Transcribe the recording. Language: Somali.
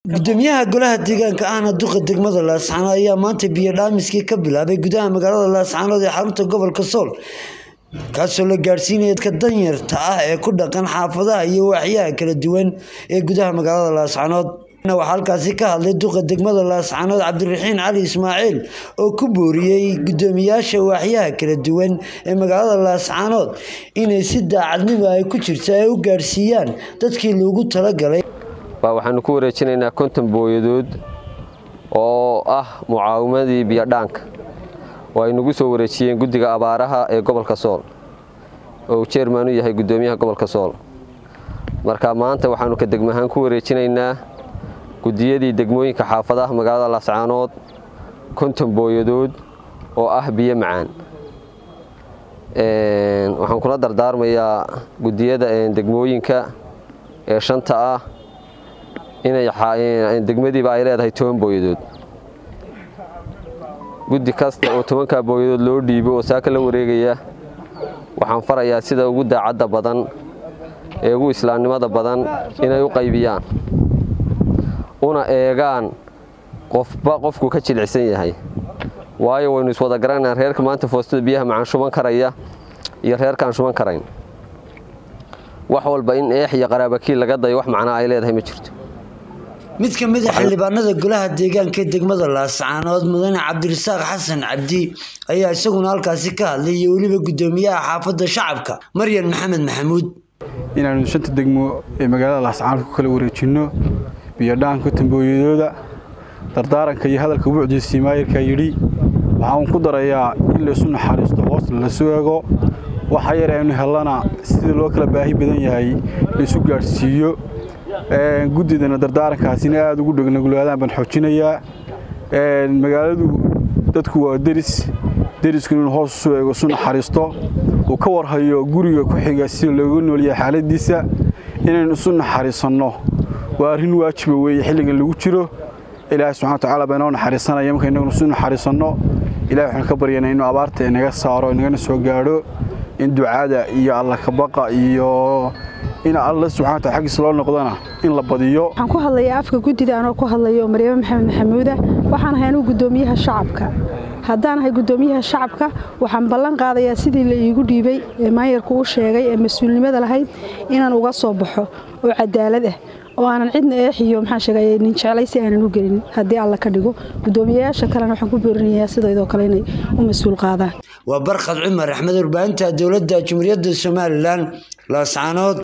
gudoomiyaha golaha deegaanka ahna duqa degmada laascaanood ayaa maanta biyo dhaamiskii ka bilaabay gudaha magaalada laascaanood ee xarunta gobolka sool kaasoo la gaadhsiinaya dadka danyarta ah ee ku dhaqan xaafadaha iyo waaxyaha kala duwan ee gudaha magaalada laascaanood waxaa halkaasi ka hadlay duqa degmada laascaanood cabdiraxiin cali ismaaciil oo ku booriyey gudoomiyaasha waaxyaha kala duwan ee magaalada laascaanood inay si daacadnimo ay ku jirta ay u gaadhsiiyaan dadkii loogu talagalay baa waxaanu ku wareejinaynaa konton booyadood oo ah mucaawimadii biyodhaanka oo ay nagu soo wareejiyeen guddiga abaaraha ee gobolka sool oo uu jeerman u yahay guddoomiyaha gobolka sool marka maanta waxaanu ka degmahaan ku wareejinaynaa guddiyadii degmooyinka xaafadaha magaalada laascaanood konton booyadood oo ah biyo macaan waxaan kula dardaarmayaa guddiyada degmooyinka ee shanta ah inay degmadiiba ay leedahay toban booyadood guddi kasta oo tobankaa booyadood loo dhiibo oo saaka la wareegaya waxaan farayaa sida ugu daacadda badan ee ugu islaamnimada badan inay u qaybiyaan una eegaan qofba qofku ka jilicsan yahay waayo waynu iswada garanaa reerka maanta foostada biyaha macaan shuban karaya iyo reerkaan shuban karayn wax walba in eex iyo qaraabakiil laga dayo wax macnaa ay leedahay ma jirto mid ka mid a xildhibaanada golaha deegaanka ee degmada laascaanood mudane cabdirasaaq xasan cabdi ayaa isaguna halkaasi ka hadlay iyo weliba guddoomiyaha xaafadda shacabka maryan maxamed maxamuud inaanu shanta degmo ee magaalada laascaanood ku kala wareejinno biyodhaanka tambooyadooda dardaaranka iyo hadalka buucdiisii maayirkaa yidhi waxaan ku darayaa in laysu naxariisto hoosna lasu eego waxa yar aynu hellana sida loo kala baahi badan yahay laysu gaadhsiiyo guddidana dardaarankaasina aada ugu dhegnagulaadaan baan xoojinayaa magaaladu dadku waa deris derisku inuu hoos usu eego isu naxariisto uu ka warhayo guriga ku xiga sida looga noolyahay xaaladiisa inaynu isu naxariisanno waa arrin waajiba weeye xilligan lagu jiro ilaahay subxana watacaala baa inoo naxariisanaya marka innaguna isu naxariisanno ilahay waxaan ka baryanaa inuu abaarta inaga saaro inagana soo gaadho in ducada iyo allakabaqa iyo in alla subxana wataala xaggiisa loo noqdona in la badiyo waxaan ku hadlayaa afka guddida anoo ku hadlayo maryamo maxamed maxamuuda waxaan ahay anugu guddoomiyaha shacabka haddaan ahay guddoomiyaha shacabka waxaan ballan qaadayaa sidii la iigu dhiibay ee maayarku u sheegay ee mas-uulnimada lahayd inaan uga soo baxo oo cadaalad ah oo aanan cidna eexiyo maxaa sheegay nin jeclaysi aanan u gelin haddii alla ka dhigo guddoomiyayaasha kalena waxaan ku boorinayaa sidaydoo kale inay u mas-uul qaadaan waa barkhad cumar axmed warbaahinta dowladda jumhuuriyadda somalilan laascaanood